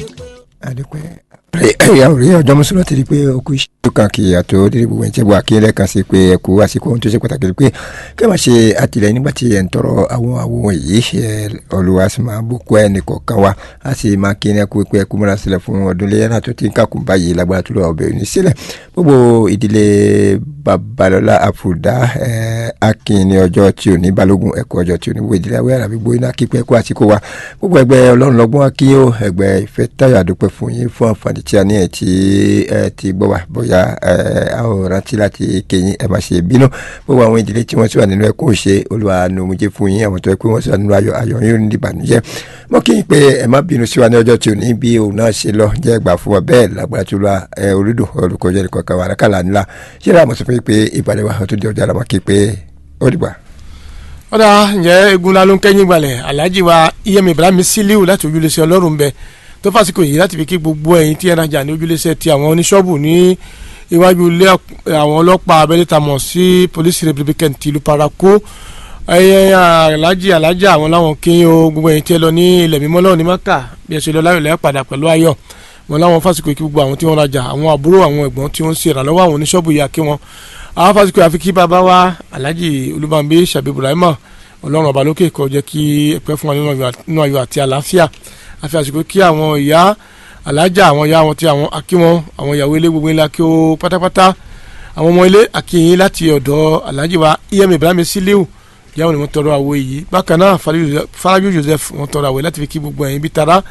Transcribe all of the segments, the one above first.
adúpẹ́ ẹ̀yà òrí ọjọ́ mùsùlùmí ti di pé okú iṣẹ́ tó kàn kí àtò dídí gbogbo ẹ̀ ń tẹ́gbọ́ àkíyèlẹ̀ kan sí pé ẹ̀kú àsìkò ohun tó ṣe pàtàkì pé kí ẹ máa ṣe àtìlẹyìn nígbà tí ẹ̀ ń tọrọ àwọn àwọn yìí ṣe olùwà sì máa bùkún ẹ̀ nìkọ̀ọ̀kan wa a sì máa kí ẹ kú pé ẹkú múra sílẹ̀ fún ọdún lẹ́yìn náà tó ti ń kàkùn báyìí lágbára tó lọ ọbẹ̀ òní sílẹ̀ gbogbo ìdílé babalọ́lá àfùdá akin ní ọjọ́ tí ò ní balógun ẹ̀kọ́ ọjọ́ tí ò ní wo ìdílé awẹ́ àràbí gbóyún náà kípẹ́ ẹ̀kọ́ àsìkò wa gbogbo ẹgbẹ́ ọlọ́run lọ́gbọ́n akínyó ẹgbẹ́ ìfẹ́ táyọ̀ àdúpẹ́ fún yín fún àǹfààní tí a ní ẹ̀ tí ẹ ti gbọ́ wa bóyá ẹ a ò rántí láti kéyìn ẹ má ṣe bínú gbogbo àwọn ìdílé tí wọ́n sì wà nínú ẹkún òṣè olúwa nùmùjẹ fún yín àwọn tó ẹ pé wọ́n sì wà nínú ayọ̀ ayọ̀ yín ní ìbànújẹ́ mọ́ kí n pé ẹ má bínú sí wa ní ọjọ́ tí ò ní bí òun náà ṣe lọ jẹ́ gbà fún wa bẹ́ẹ̀ lágbára tó lọ ẹ orídùn olùkọ́jọ́ nìkan kan wà lákàlà ńlá ṣé ra àmọ̀sọ fún yín pé ìpàdé wa tó di ọjà làwọn kí pé ó dìgbà ọ̀dà ǹjẹ́ egun la ló ń kẹ́yìn gbalẹ̀ alhaji wa iyem ibrahim siliu láti ojúlẹ̀sẹ̀ ọlọ́run bẹ tó fàsìkò yìí láti fi kí gbogbo ẹ̀yin tí ẹ rajà ní ojúlẹ̀sẹ̀ ti àwọn oníṣọ́ọ̀bù ní iwájú ilé àwọn ọlọ́pàá abẹ́lé ta mọ̀ sí police republican tìlú paraku ẹ̀yẹ alhaji alhaji àwọn láwọn kí o gbogbo ẹ̀yin tí ẹ lọ ní ilẹ̀ mímọ́ lọ́wọ́ ní maka bí ẹ ṣe lọ láyọ̀ lẹ́yìn padà pẹ̀lú ayọ̀ wọn láwọn fàsìkò yìí kí gbogbo àwọn tí wọ́n rajà àwọn àbúrò àwọn ẹ̀gbọ́n tí wọ́n ń ṣe ìrànlọ́wọ́ àwọn oníṣọ́ọ̀bù yìí kí wọ́n àwọn fásitì àfi kí bàbá wa alhaji olúbànbí sàbí ibrahima ọlọ́run ọba lókè kó jẹ́ kí ẹ̀pẹ́ fún wa nínú ayọ̀ àti àlàáfíà àfi àsìkò kí àwọn ìyá alájà àwọn ìyá wọn tí àwọn akí wọn àwọn ìyàwó ilé gbogbo ńlá kí ó pátápátá àwọn ọmọ ilé akíyìn láti ọ̀dọ̀ alhaji wa iyem ibrahim siliu ìyáwó ni wọ́n tọrọ àwọ̀ yìí bákan náà farajú joseph wọ́n tọrọ àwọ̀ láti fi kí gbogbo ẹ̀yin bí tara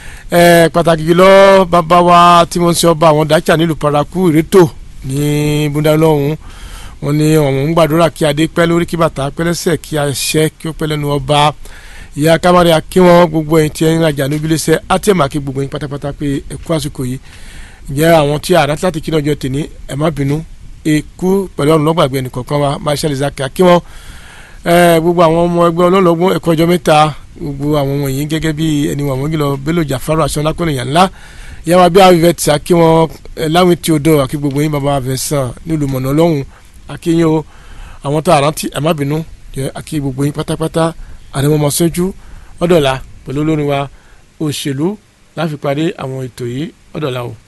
pàtàkì jùlọ bàbá wa tí wọ́n ń ṣe ọba àwọn dájà nílùú paraku ìrétò ní búndàlọ́hún wọ́n ní ọmọ ń gbàdúrà kí adé pẹ́ lórí kí bàtà pẹ́ lẹ́sẹ̀ kí àṣẹ kí ó pẹ́ lẹ́nu ọba ìyá kámárì akínwọ́n gbogbo ẹ̀yin tí ẹ̀yin rajà níbílẹ̀sẹ̀ átẹ̀mà kí gbogbo ẹ̀yin pátápátá pé ẹ̀kú àsìkò yìí ǹjẹ́ àwọn tí àrà láti kí lọ́jọ́ tèmi ẹ̀ má bínú ekú pẹ̀lú ọ̀run lọ́gbàgbé ẹnìkọ̀ọ̀kan wa marshal isaac akínwọ́n gbogbo àwọn ọmọ ẹgbẹ́ ọlọ́lọ́gbọ́n ẹ̀kọ́ ọjọ́ mẹ́ta gbogbo àwọn wọ̀nyí gẹ́gẹ́ bí ẹni wà wọ́n gílọ bello jafaru aṣọ́lákùnrin yàn ńlá ìyá wa bí avivẹ́ tí akínwọ́n láwìn tí ó dọ̀ àkí gbogbo yín bàbá avẹ́sàn nílùú mọ̀nà ọlọ́run akínyìn o àwọn tó àrántí ẹ má bínú jẹ akí gbogbo yín pátápátá àdèmọmọ sójú ọdọọla pẹ̀lú olórin wa òṣèlú láfi parí àwọn ètò yìí ọdọọla o.